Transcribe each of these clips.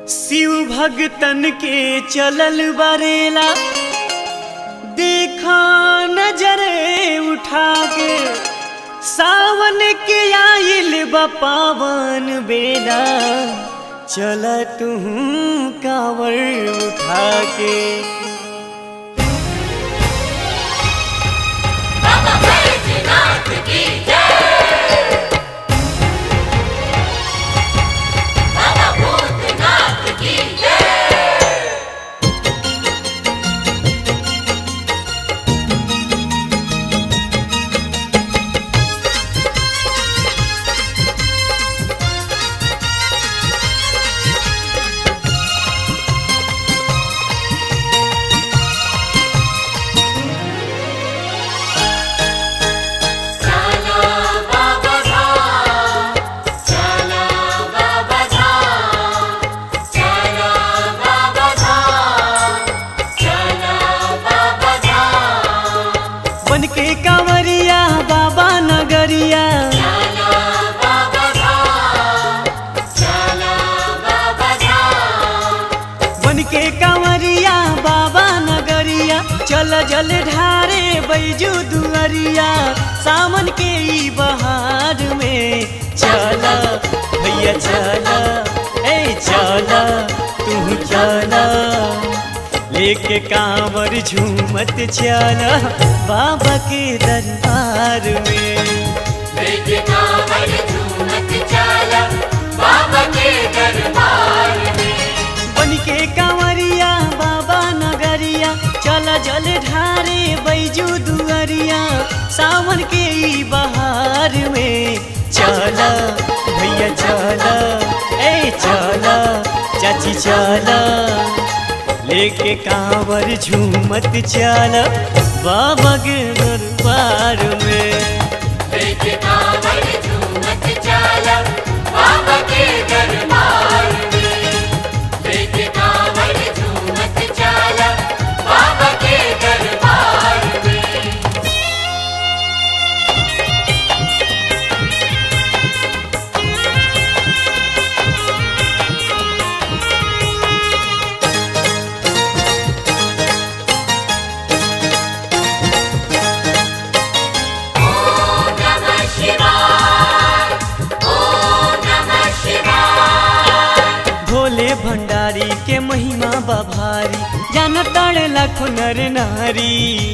शिव भगतन के चलल बरेला देखा नजरे उठा के सावन के आइल बा पावन बेला चल तू कांवर उठा के बाबा बैजनाथ की जय बाबा भूतनाथ की जय चला बाबा धाम चला बाबा धाम चला बाबा धाम चला बाबा धाम बन के कांवरिया बाबा नगरिया चला बाबा धाम चला बाबा धाम बन के कांवरिया बाबा नगरिया चल जल ढारे बैजू दुअरिया सावन के ई बहार में चल भैया चल ए चल तू चल लेके कांवर झूमत चल बाबा के दरबार में लेके कांवर झूमत चला बाबा के दरबार में बन के कांवरिया बाबा नगरिया चल जल ढारे बैजू दुअरिया सावन के ई बहार में चल भैया चल ए चल चाची चल लेके कांवर झूमत चल बाबा के दरबार में लेके कांवर झूमत चला बाबा के दरबार में लेके कांवर झूमत चला बाबा के दरबार में ओम नमः शिवाय ओम नमः शिवाय भोले भंडारी के महिमा बभारी जान ताड़े लाखो नर नारी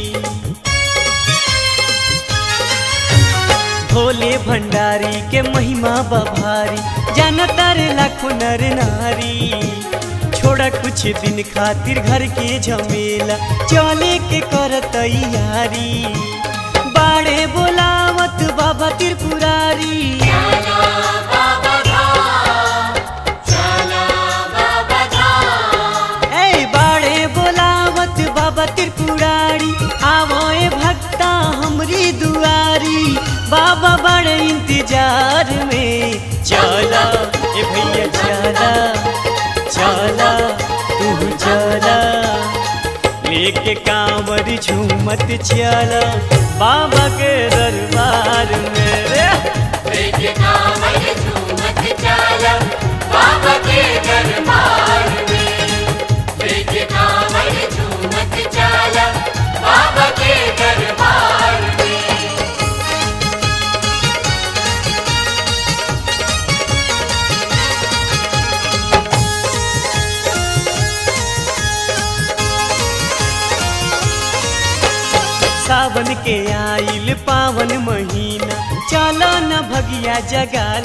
भोले भंडारी के महिमा बभारी जान तारे लाखो नर नारी छोड़ा कुछ दिन खातिर घर के झमेला चले के कर तैयारी बाड़े बोलावत बाबा त्रिपुरारी चला बाबा धाम चला बाबा धाम ए बाड़े बोलावत बाबा त्रिपुरारी आवए भक्ता हमरी दुआरी बाबा बड़े इंतजार में चला ए भैया चला चला तू चला लेके कांवर झूमत चला बाबा के दरबार में रे लेके कांवर झूमत चला बाबा के दरबार में लेके कांवर झूमत चला बाबा के दरबार में सावन के आइल पावन महीना चलो न भगिया जगाल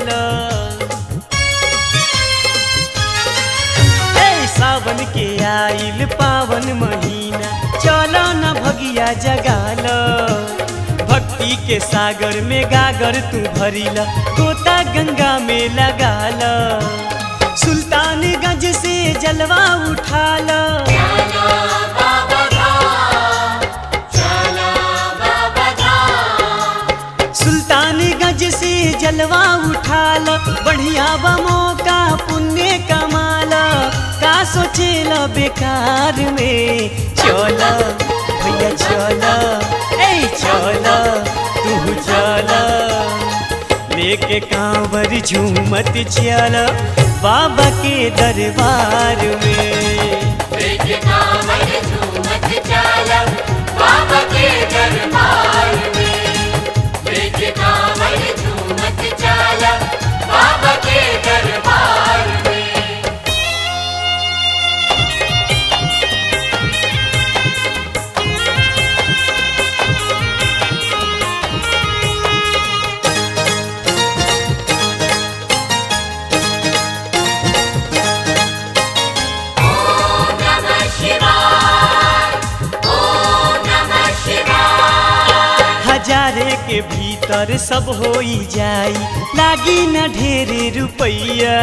ए सावन के आइल पावन महीना चलो न भगिया जगाल भक्ति के सागर में गागर तू भरिला गोता गंगा में लगाल सुल्तानगंज से जलवा उठाला चला बाबा धाम चला बाबा धाम सुल्तानगंज से जलवा उठाल बढ़िया बा मौका पुण्य कमाला का सोचेला बेकार में चल भैया चल ए चल तू चल लेके कांवर झूमत चल बाबा के दरबार में लेके कांवर झूमत चला बाबा के दरबार में लेके कांवर झूमत चला बाबा के दरबार में ओम नमः शिवाय ओम नमः शिवाय हजारे के भीतर सब होई जाई लागी न ढेरे रुपैया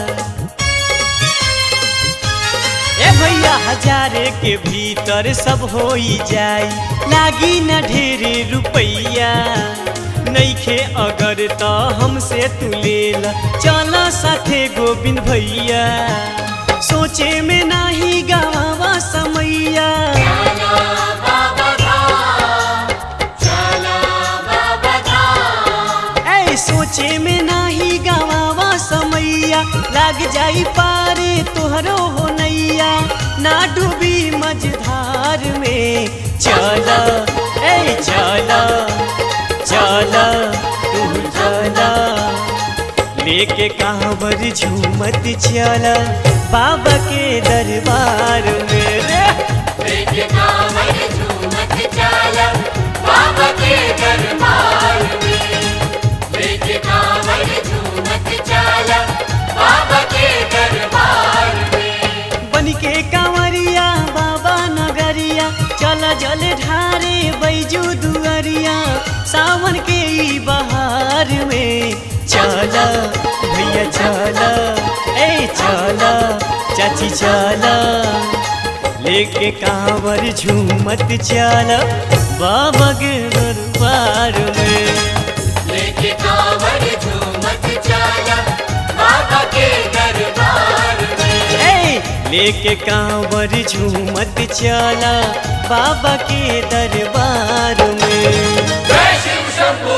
ए भैया हजारे के भीतर सब होई जाई लागी न ढेरे रुपैया नईखे अगर त हमसे तू लेल चल साथे गोविंद भैया सोचे में नाही गावा समैया चला बाबा धाम चला बाबा धाम ऐ सोचे में नाही गवावा समैया लाग जाई पारे तोहरो हो नैया ना डूबी मझधार में चल ऐ चल चल तू चल लेके कांवर झूमत चल बाबा के दरबार में रे लेके कांवर झूमत चला बाबा के दरबार में लेके कांवर झूमत चला बाबा के दरबार में बन के कांवरिया बाबा नगरिया चल जल ढारे बैजू दुअरिया सावन के ई बहार में चल भैया चल ए चल चाची चल लेके कांवर झूमत चल बाबा के दरबार में लेके कांवर झूमत चला बाबा के दरबार में ए लेके कांवर झूमत चला बाबा के दरबार में जय शिव शंभू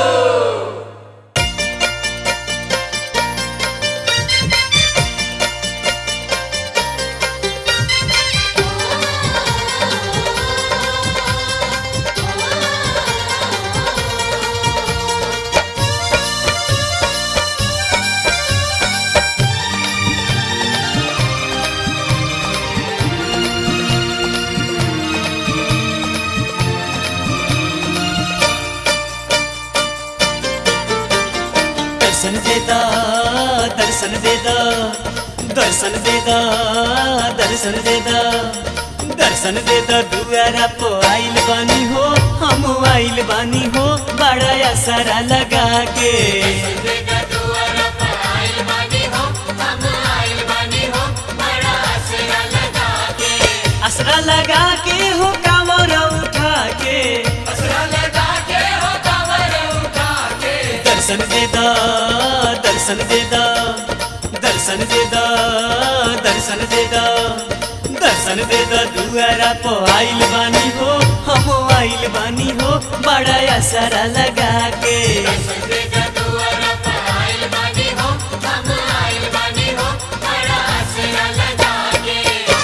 दर्शन देदा दर्शन देदा दर्शन देदा दर्शन देदा दर्शन देदा दुआरा पो आइल बानी हो हम आइल बानी हो बड़ा असरा लगा के देगा दुआरा पर आइल बानी हो हम आइल बानी हो बड़ा आसरा लगा के असरा लगा के हो कांवर उठा के आसरा लगा के हो कांवर उठा के दर्शन देदा दर्शन देदा दर्शन देदा दर्शन देदा दर्शन देदा दुआरा पो आइल बानी हो हम आइल बानी हो बड़ा असरा लगा के देगा दुआरा पर आइल बानी हो हम आइल बानी हो बड़ा आसरा लगा के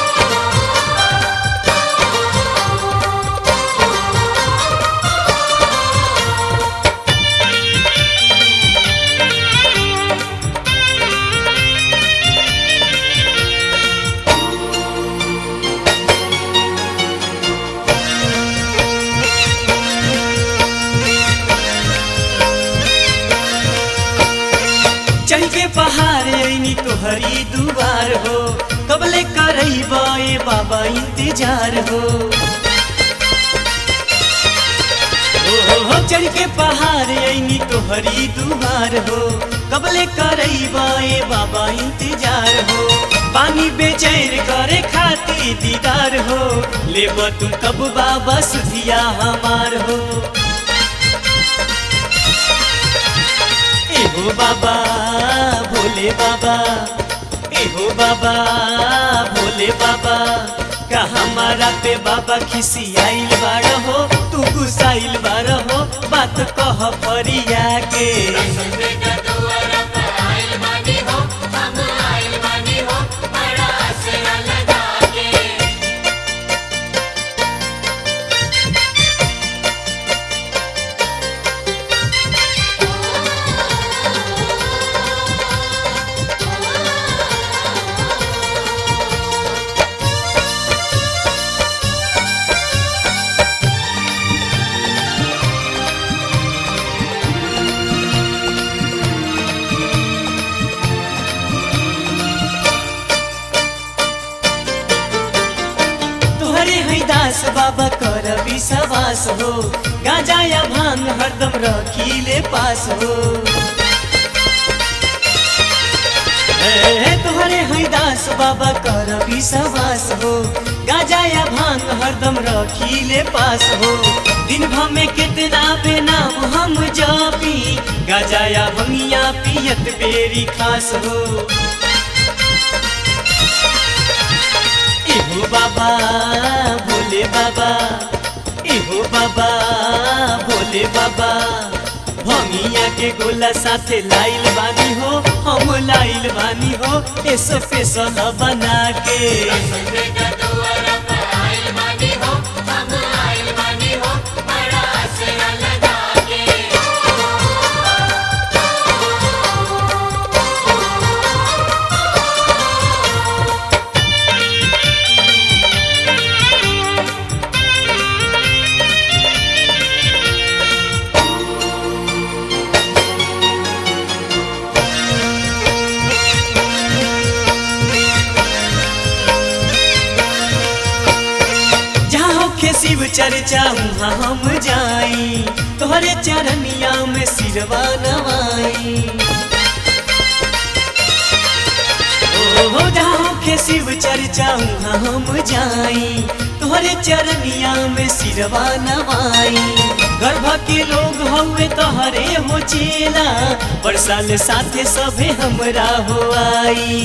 चढ़ के पहाड़ ऐनी तोहरी दुआर हो कबले करई बाए बाबा इंतजार हो ओ हो हो चढ़ के पहाड़ ऐनी तोहरी दुआर हो कबले करई बाए बाबा इंतजार हो पानी बेचैन करे खाती दीदार हो लेब तू कब बाबा सुधिया हमार हो एहो बाबा भोले बाबा एहो बाबा भोले बाबा का हमारा पे बाबा खिसियाइल बाड़ हो तू गुसाइल बाड़ हो बात कह परिया के देगा दुआरा हो गाजा या भांग हरदम रखीले पास हो ए, तोहरे हैदास बाबा कर विश्वास हो गाजा या भांग हरदम रखीले पास हो दिन भर में कितना बेनाम हम जापी गाजा या भंगिया पियत बेरी खास हो इहो बाबा भोले बाबा इहो बाबा भोले बाबा भंगिया के गोला साथे लाइल बानी हो हम लाइल बानी हो ऐसे पेसल बना के संगे का दुआरा पर आइल बानी हो हम आइल बानी हो बड़ा असरा लगा के जहाँ होखे शिव चर्चा वहाँ हम जाई तोहरे चरनिया में सिरवा नवाई ओ जहाँ होखे शिव चर्चा वहाँ हम जाई तोहरे चरनिया में सिरवा नवाई गर्भ के लोग हवे तोहरे हो चेला बरसाल साथे सभे हमरा हो आई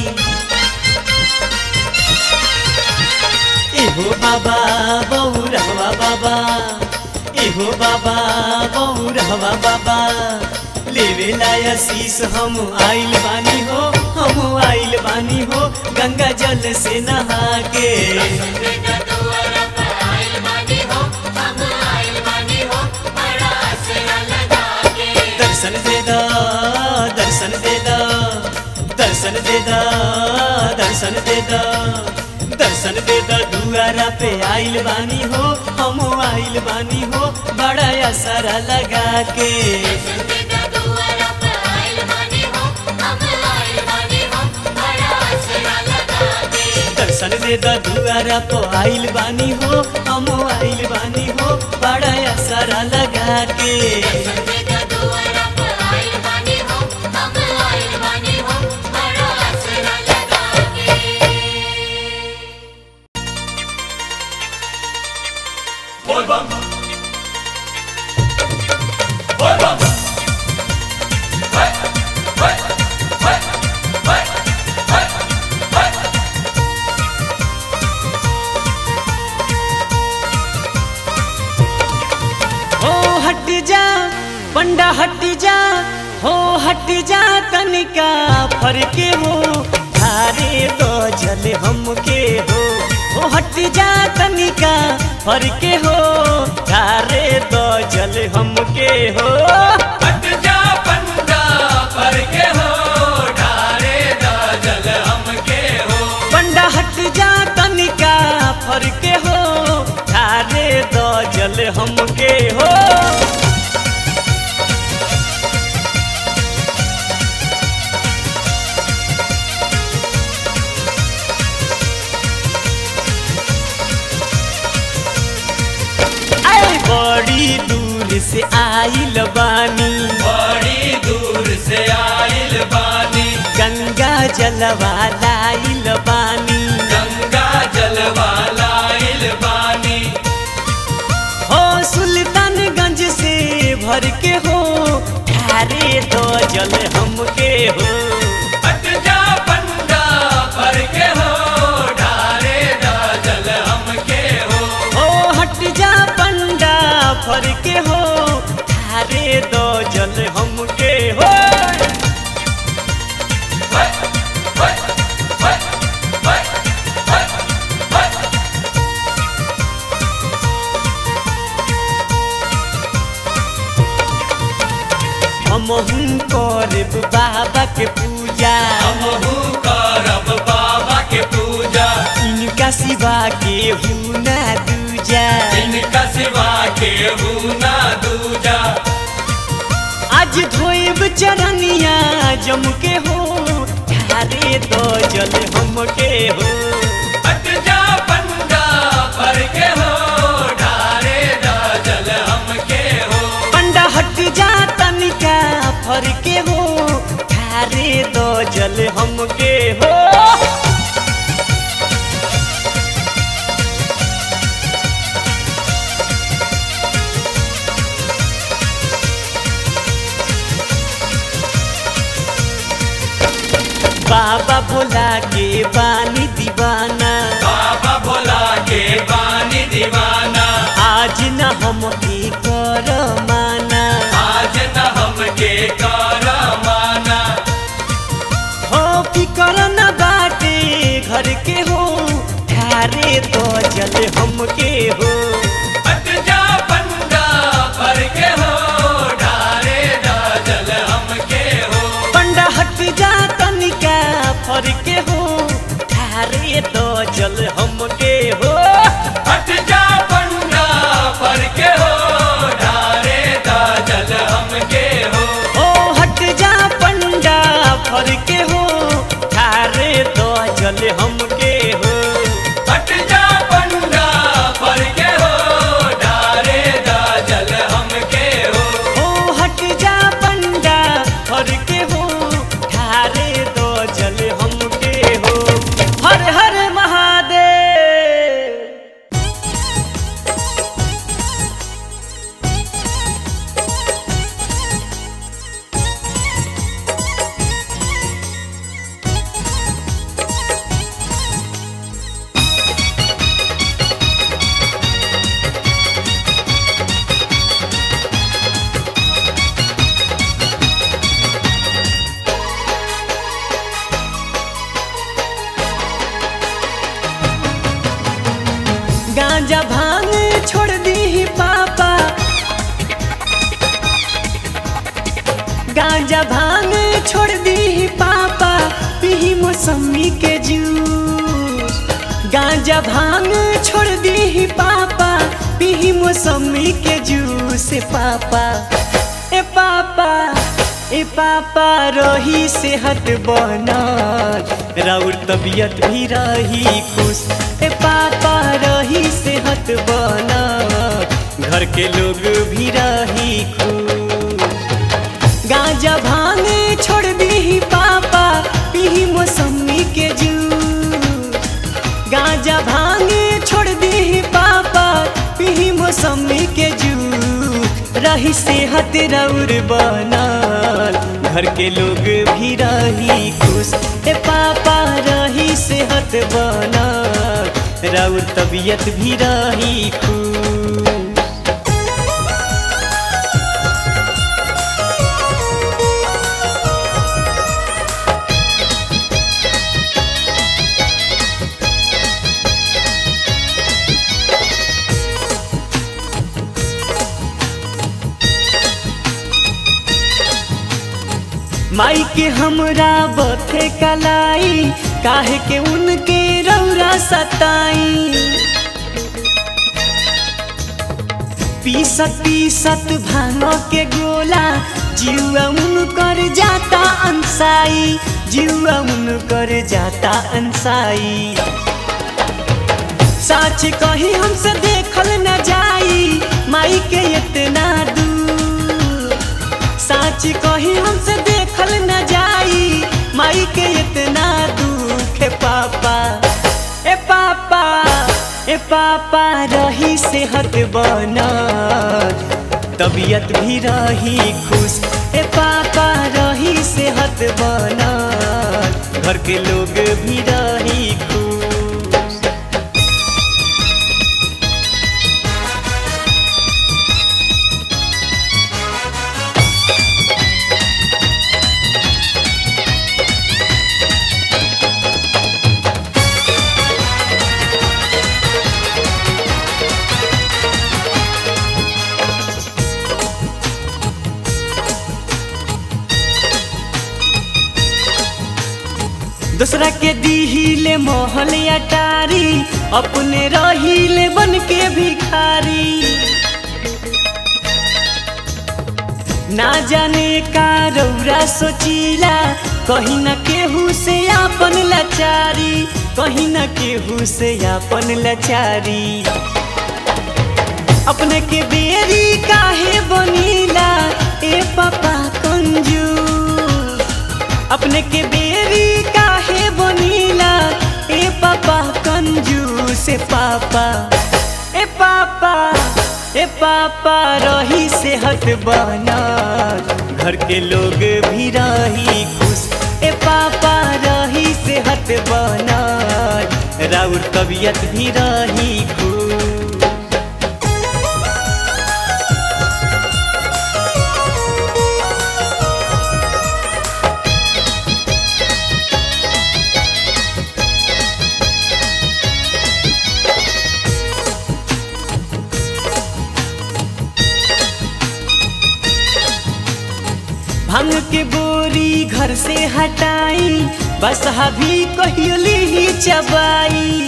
एहो बाबा बौरहवा बाबा एहो बाबा बौरहवा बाबा लेवेला आशीष हम आइल बानी हो हम आइल बानी हो गंगा जल से नहा के संगे का दुआरा पर आइल बानी हो हम आइल बानी हो बड़ा असरा लगा के दर्शन दे दा दर्शन दे दा दर्शन दे दा दर्शन दे दा दर्शन दे दा दुआरा पे आइल बानी हो हम आइल बानी हो बड़ा असरा लगा के संगे का दुआरा पर आइल बानी हो हम आइल बानी हो बड़ा असरा लगा के दर्शन दे दा दुआरा पे आइल बानी हो हम आइल बानी हो बड़ा असरा लगा के संगे का दुआरा पर आइल बानी हो हम आइल बानी हो बड़ा असरा लगा के हो हट जा पंडा हट जा हो हट जा तनिका फरके हो धारे तो जल हमके हो हो हट जा तनिका फरके हो धारे तो जल हमके हो हट जा पंडा पर के हो ढारे दा जल हमके हो पंडा हट जा तनिका फरके हो धारे तो जल हमके हो आए बड़ी दूर से आइल बानी बड़ी दूर से आइल बानी गंगा जलवा लाइल बानी गंगा जलवा लाइल बानी हो सुल्तानगंज से भर के हो धारे दो जल हमके हो हट जा पंडा पर के हो ढारे दा जल हमके हो हो हट जा पंडा फर के हो धारे दो जल हमके हो वै, वै, वै, वै, वै, वै। हमहू करब बाबा के पूजा हमहू करब बाबा के पूजा इनका सिवा के हूँ ना दूजा इनका सिवा के ना दूजा आज धोएब चरनिया जम के हो धारे दो जल हमके हो हट जा पंडा पर के हो ढारे दा जल हमके हो बाबा भोला के बानी दीवाना बाबा भोला के बानी दीवाना आज न हमके कर माना आज न हमके कर माना हो फिकर न बाटे घर के हो ठारे तो जल हमके हो हट जा पंडा पर के हो ढारे दा जल हमके हो पंडा हट जा तनिका फर के हो ठारे तो जल हमके हो हट जा पंडा पर के हो ढारे दा जल हमके हो ओ हट जा पंडा फर के हो ठारे तो जल हमके हो हट जा पंडा पर के हो ढारे दा जल हमके हो ओ हट जा पंडा फर के हो ठारे तो जल हमके हो हर हर महादेव गांजा भांग छोड़ दी पापा गांजा भांग छोड़ दी पापा पी मौसमी के जूस गांजा भांग छोड़ दी पापा पी मौसमी के जूस ए पापा ए पापा ए पापा रही सेहत बनल राउर तबीयत भी रही खुश ए पापा रही सेहत बनल घर के लोग भी रही खुश गांजा भांग छोड़ दी पापा पी मौसमी के जूस गांजा भांग छोड़ दी पापा पी मौसमी के जूस रही सेहत रौर बनल घर के लोग भी रही खुश ए पापा रही सेहत बनल रौर तबीयत भी रही खुश माई के हमरा बथे कलाई काहे के उनके रौरा सताई पीसत पीसत भांग के गोला जीवा उनकर जाता अंसाई जीवा उनकर जाता अंसाई साच कही हमसे देखल न जाई माई के इतना दूर साच कही हमसे देखल न जाई माई के इतना दुख है पापा ए पापा ए पापा रही सेहत बनल तबीयत भी रही खुश ए पापा रही सेहत बनल घर के लोग भी रही खुश दूसरा के दीहिले मोहल अटारी अपने रहीले बन के भिखारी ना जाने का रौरा सोचीला कहीं न केहू से आपन लाचारी कहीं न केहू से आपन लाचारी अपने के बेरी काहे बनीला ए पापा कंजूस अपने के बेरी का से पापा ए पापा ए पापा रही सेहत बना घर के लोग भी रही खुश ए पापा रही सेहत बना राउर तबीयत भी रही खुश भांग के बोरी घर से हटाई बस भी कहियोली ही चबाई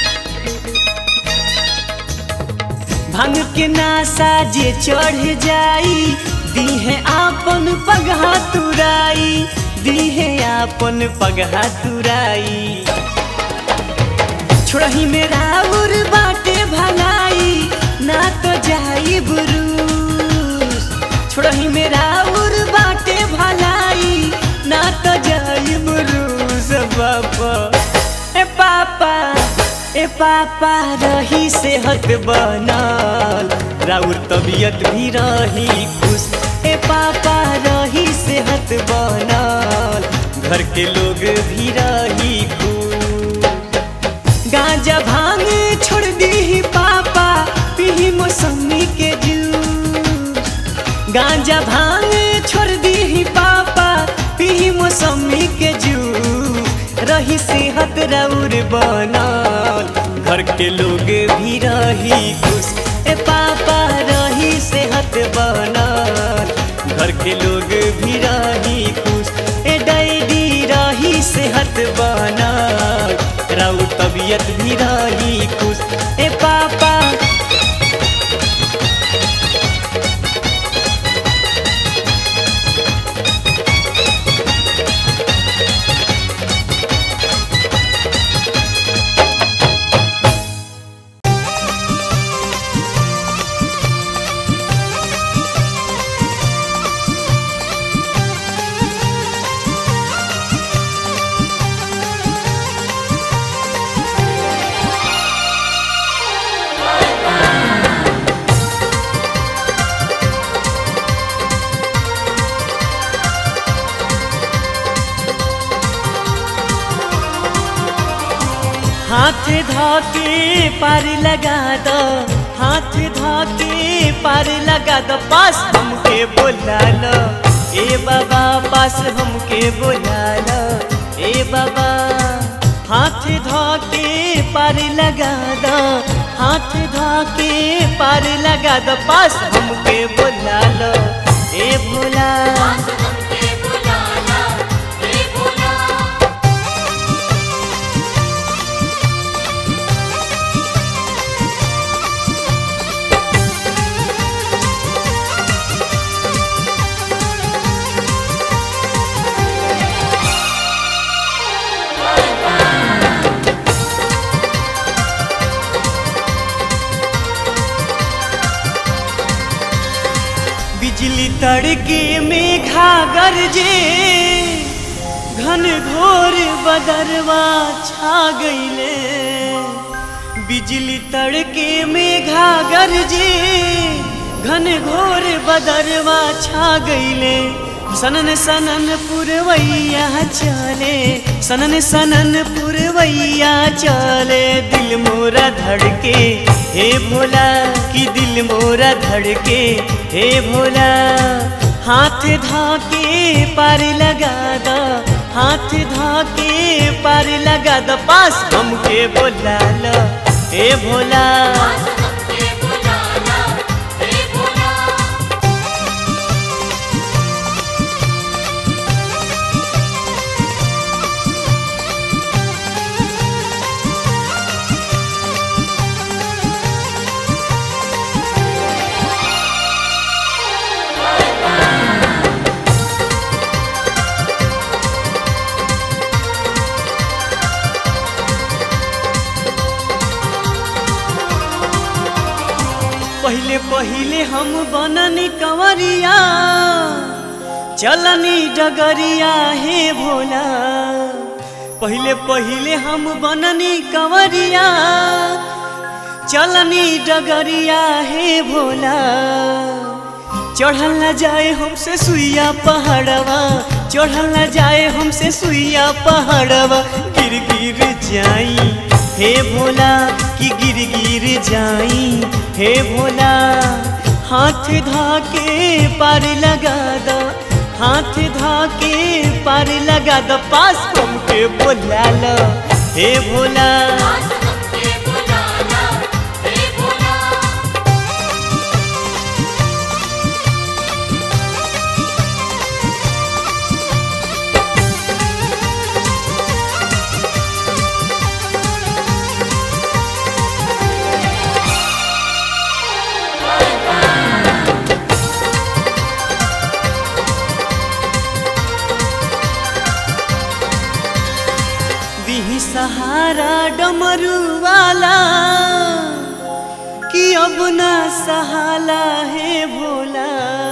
भांग के नासा जे चढ़ जाई दीहे आपन पगहा तुराई दीहे आपन पगहा तुराई छोड़ही मेरा उर बाटे भलाई ना तो जाई बुरूस छोड़ही मेरा उर बाटे भलाई ना तो जाई बुरूस बाबा ए पापा ए पापा रही सेहत बनल राउर तबीयत भी रही खुश ए पापा रही सेहत बनल घर के लोग भी रही खुश गांजा भांग छोड़ दी पापा पी मौसमी के जूस गांजा भांग छोड़ दी पापा पी मौसमी के जूस रही सेहत रौर बनल घर के लोग भी रही खुश ए पापा रही सेहत बनल घर के लोग भी रही खुश ए डैडी रही सेहत बनल राउ तबीयत भी रही खुश ए पापा हाथ धाके पार लगा दो हाथ धाके पार लगा दो पास हमके बोला लो ए बाबा पास हमके बोला लो ए बाबा हाथ धाके पार लगा दो हाथ धाके पार लगा दो पास हमके बोला लो ए भोला हमके बुलाना हे भोला बिजली तड़के मेघा गरजे घन घोर बदरवा छा गईले बिजली तड़के मेघा गरजे घन घोर बदरवा छा गईले सनन सनन पुरवैया चले सनन सनन पुरवैया चले दिल मोरा धड़के हे भोला कि दिल मोरा धड़के हे भोला हाथ धाके पार लगा दा हाथ धाके पार लगा दा पास हमके बोला लो हे भोला हमके बुलाना हे भोला पहिले पहिले हम बननी कंवरिया चलनी डगरिया हे भोला पहिले पहिले हम बननी कंवरिया चलनी डगरिया हे भोला चढ़ल न जाए हमसे सुइया पहाड़वा चढ़ल न जाए हमसे सुइया पहाड़वा गिर गिर जाई हे भोला कि गिर गिर जाई हे भोला हाथ धा के पार लगा दो हाथ धा के पार लगा दो पास हमके बोला लो हे भोला पास हमके बुलाना हे भोला दिही सहारा डमरू वाला कि अब ना सहाला है भोला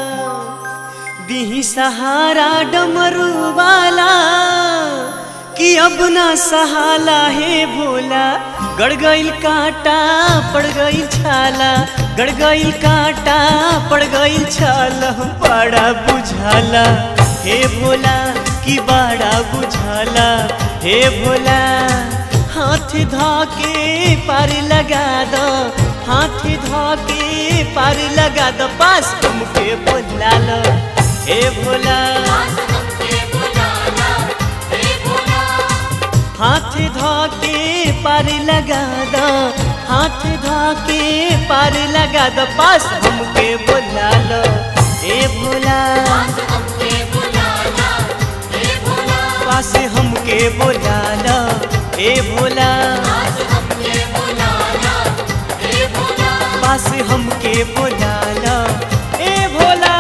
दिही सहारा डमरू वाला कि अब ना सहाला है भोला गड़ गईल कांटा पड़ गईल छाला गड़ गईल कांटा पड़ गईल छाला बड़ा बुझाला हे भोला कि बड़ा बुझाला हे भोला हाथ धा के पार लगा दो हाथ धा के पार लगा दो पास तुमके बोला लो हे भोला पास हमके बुलाना हे भोला हाथ धा के पार लगा दो हाथ धा के पार लगा दो पास हमके बोला लो हे भोला पास हमके बुलाना हे भोला पास हमके बोला लो हे भोला पास हमके बुलाना हे भोला पास हमके बोला लो हे भोला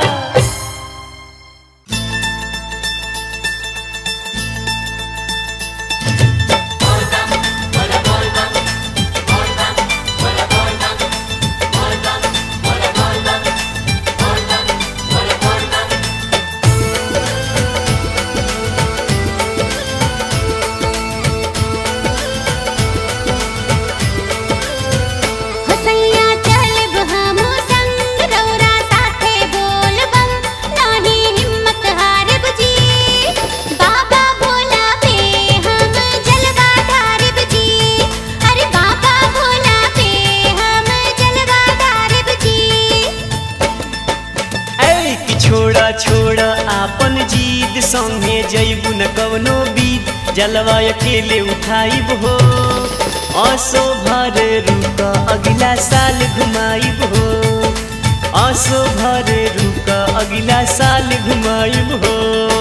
हसैया चलब हमो संग रौरा साथे बोलबम नाही हिम्मत हारब जी बाबा भोला पे हम जलवा ढारब जी अरे बाबा भोला पे हम जलवा ढारब जी ऐ कि छोड़ा छोड़ा आपन जीद संगे जैबू न कवनो बीत जलवा अकेले उठाइब हो असो भर रुक अगला साल घुमाइब हो असो भर रुक अगला साल घुमाइब हो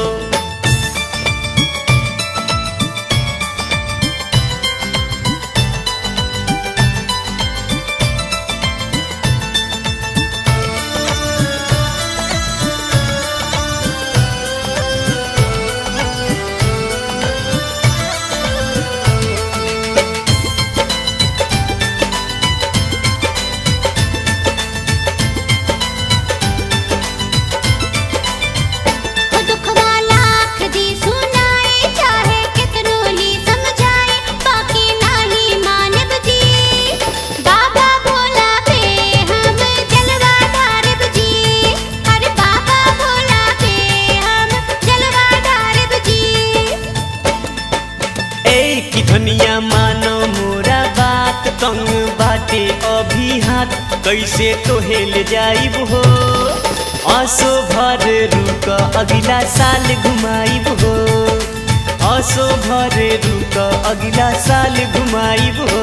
दुखवा लाख दी सुनाए चाहे कितनो ली समझाए बाकी नाही मानब जी बाबा भोला पे हम जलवा ढारब जी अरे बाबा भोला पे हम जलवा ढारब जी ए कि धनिया मानो मोरा बात तंग बाटे अभी हाथ कैसे तोहे ले जाइब हो असो भर रुक अगला साल घुमाइब हो असो भर रुक अगला साल घुमाइब हो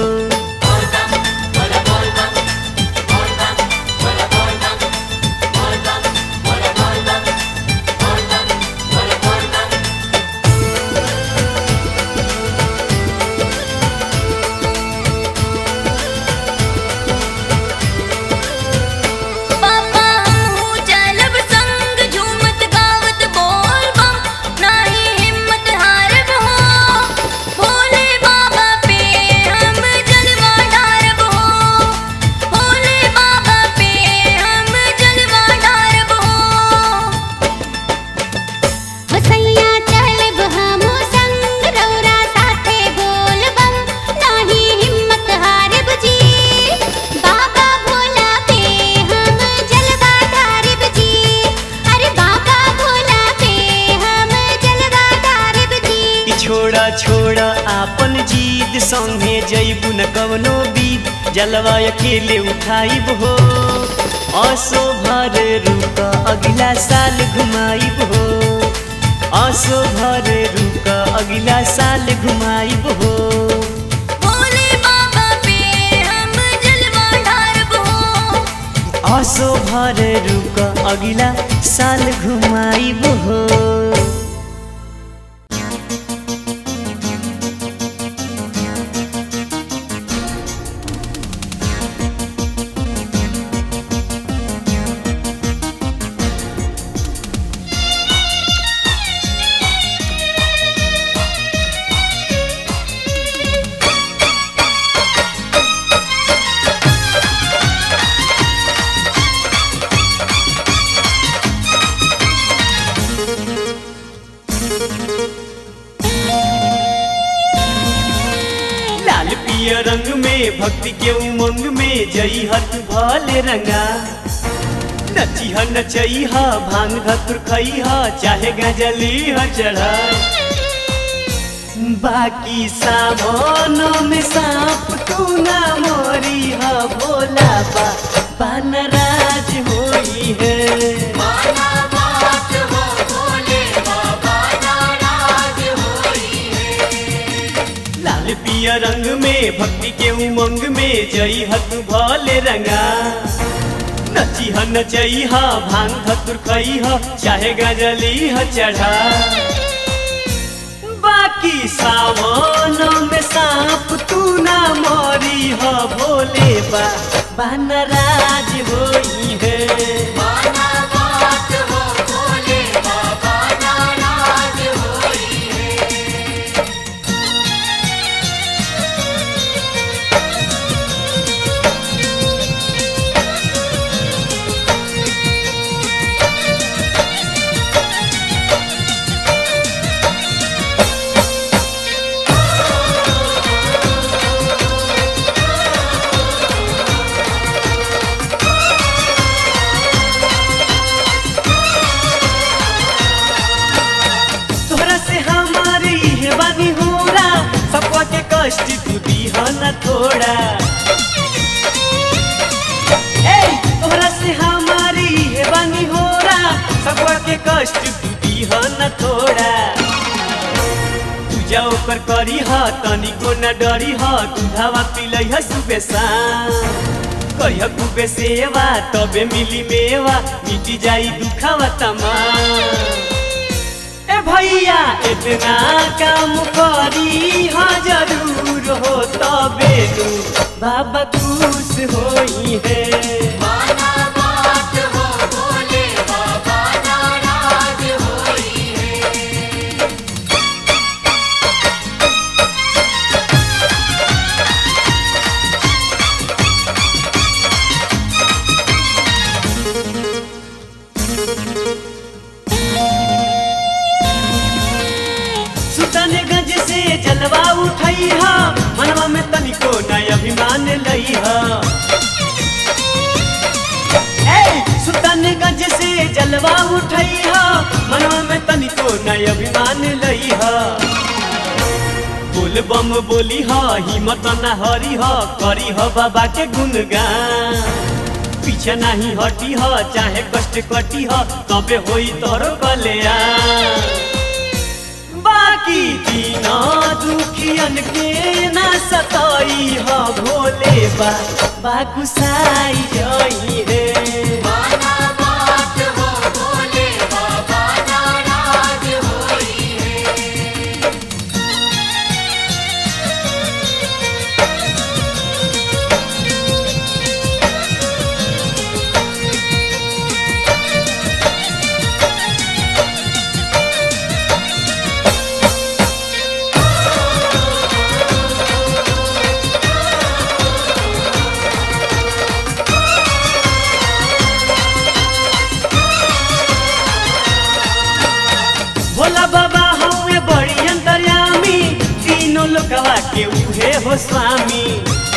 पापा हमहू चलब संग झूमत गावत बोल बम नाही हिम्मत हारब हो भोले बाबा पे हम छोड़ आपन जीद संगे जैबू न कवनो बीत जलवा अकेले उठाइब हो असो भर रुक अगला साल घुमाइब हो असो भर रुक अगला साल घुमाइब हो भोले बाबा पे हम जलवा ढारब हो असो भर रुक अगला साल घुमाइब हो लाल पिया रंग में भक्ति के उमंग में जई हत भले रंगा नची ह नचई ह भांग धतुर खई ह चाहे गजली ह चढ़ा बाकी सामानों में सांप तू ना मोरी ह भोला बा पानराज होई है माना बात हो भोले बाबा नाराज होई लाल पिया रंग में भक्ति के उमंग में जई हत भले रंगा नची ह नचई ह भांग धतुर खई ह चाहे गजली ह चढ़ा बाकी सावनों में सांप तू ना मोरी ह भोले बा बनराज होई है माना बात हो भोले बाबा नाराज होई तोहरा से हमारी है बानी होरा सबका के कष्ट तू दीह न थोड़ा ए तोहरा से हमारी है बानी होरा सबका के कष्ट तू दीह न थोड़ा पूजा ओकर करी ह तनिको न डरी ह दूधावा पिलै ह सुबह शाम कहिया खूबे सेवा तबे मिली मेवा मिटी जाई दुखावा तमाम ए भैया इतना काम करी हाँ जरूर हो तबे नु बाबा खुश होई है माना बात हो भोले बाबा नाराज होई सुल्तानगंज से जलवा उठई हा मनवा में तनिको नय अभिमान लई हा ए सुल्तानगंज से जलवा उठई हा मनवा में तनिको नय अभिमान लई हा बोल बम बोली हा हिम्मत न हरी हा करी हा बाबा के गुणगान पीछे नहीं हटी ह चाहे कष्ट कटी ह तबे होई तोरो कल्याण बाकी दीना दुखियन के न सताई ह भोले बा बाकुसाई जई रे माना बात हो भोले बाबा नाराज होई भोला बाबा हमें बड़ी अंतर्यामी तीनों लोकवा के उहे हो स्वामी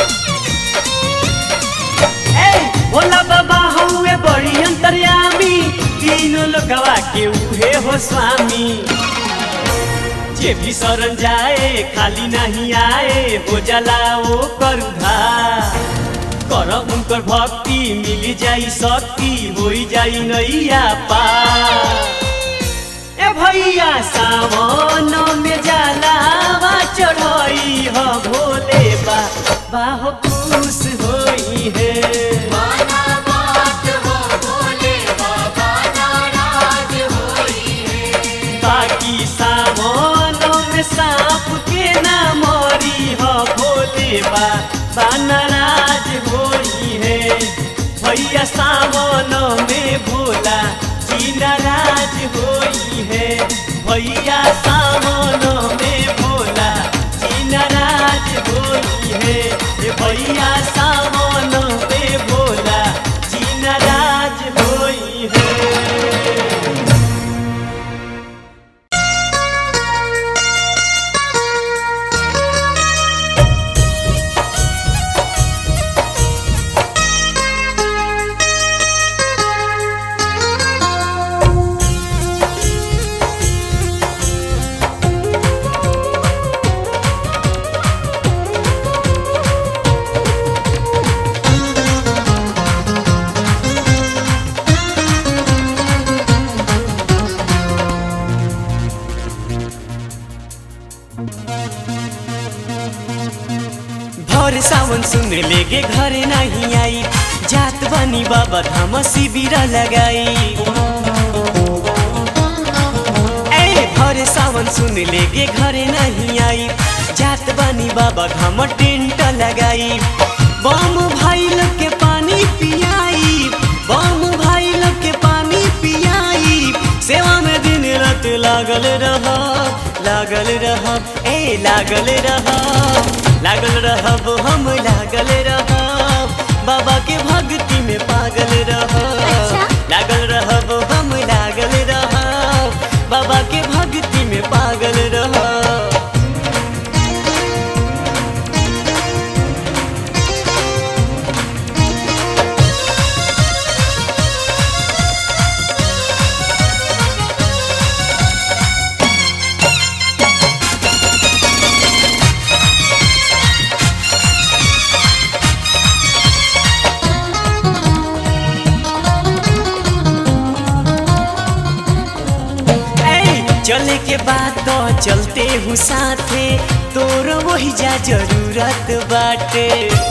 ए भोला बाबा हमें बड़ी अंतर्यामी तीनों लोकवा के उहे हो स्वामी जे भी शरण जाए खाली नहीं आए हो जाला ओ कर उधार कर उनकर भक्ति मिली जाई शक्ति होई जाई नैया पार ए भैया सावन में जलावा चढ़ई ह भोले बा बाहो खुश होई है माना बात हो भोले बाबा नाराज होई है बाकी सावन में सांप के ना मरी ह भोले बा बा नाराज होई है भैया सावन में भोला जी नाराज होई है भैया सावन में भोला जी नाराज होई है ए भैया सावन में भोला जी नाराज होई है भर सावन सुन लेगे घर नहीं आई जात बनी बाबा धाम शिविर लगाई ए भर सावन सुन लेगे घर नहीं आई जात बनी बाबा धाम टेंट लगाई बम भाई लोग के पानी पियाई बम भाई लोग के पानी पियाई सेवा में दिन रात लागल रह लागल रह ए लागल रह लागल रहब हम लागल रहब बाबा के भक्ति में पागल रहब अच्छा? लागल रहब हम लागल रहब बाबा के भक्ति में पागल रहब ए, चले के बाद तो चलते हूँ साथे तोर वही जा जरूरत बाटे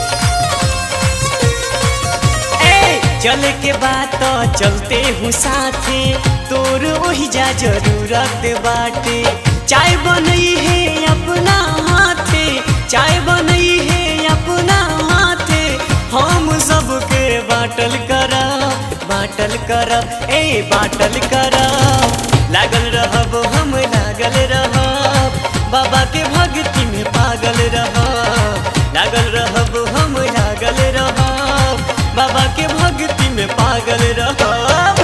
ए, चले के बाद तो चलते हूँ साथे तोर वही जा जरूरत बाटे चाय बनई है अपना हाथे चाय बनई है अपना हाथे हम सबके बाटल करब बाटल करब ए बाटल करब लागल रहब हम लागल रहब बाबा के भक्ति में पागल रहब लागल रहब हम लागल रहब बाबा के भक्ति में पागल रहब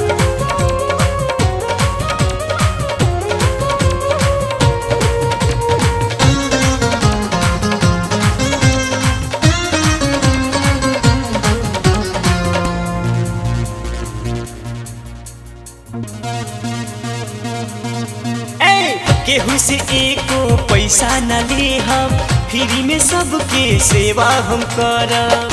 ए केहू से एको पैसा न ले हम फ्री में सबके सेवा हम करब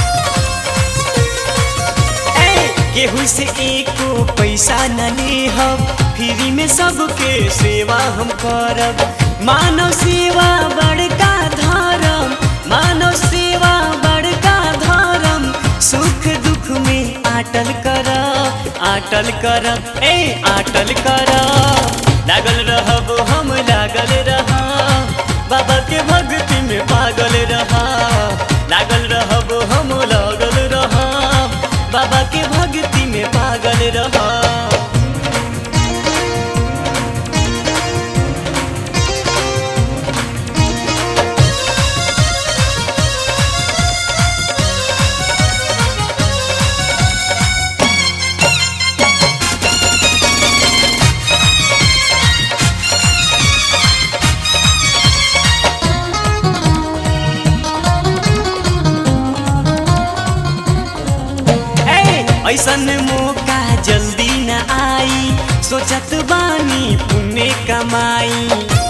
ए केहू से एको पैसा न ले हम फ्री में सबके सेवा हम करब मानव सेवा बड़का धर्म मानव सेवा बड़का धर्म सुख दुख में आटल करब आटल करब ए आटल करब लागल रहब हम लागल रहब बाबा के भक्ति में पागल रहब लागल रहब हम लागल रहब बाबा के भक्ति में पागल रहब ए, ऐसन मौका जल्दी न आई सोचत बानी पुण्य कमाई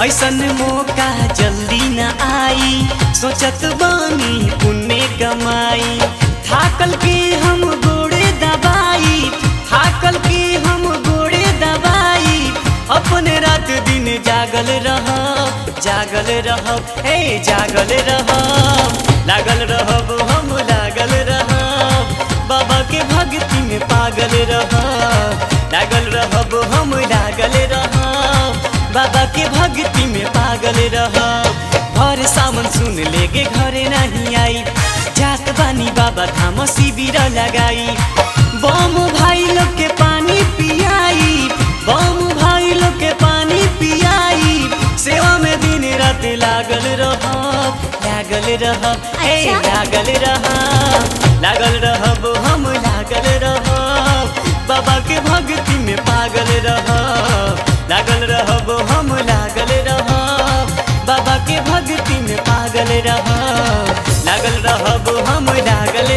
ऐसन मौका जल्दी न आई सोचत बानी पुण्य कमाई थाकल के हम गोड़े दबाई थाकल के हम गोड़े दबाई अपने रात दिन जागल रहब जागल रहब हे जागल रहब लागल रहब हम लागल रहब बाबा के भक्ति में पागल रहब लागल रहब हम लागल रहब बाबा के भक्ति में पागल रहब भर सावन सुन लेके घरे नहीं आई जात बानी बाबा धाम शिविर लगाई बम भाई लोग के पानी पियाई बम भाई लोग के पानी पियाई सेवा में दिन रात लागल रहब लागल रहब हे अच्छा। लागल रहब लागल रहब हम लागल रहब बाबा के भक्ति में पागल रहब लागल रहब हम लागल रहब बाबा के भक्ति में पागल रहब लागल रहब हम लागल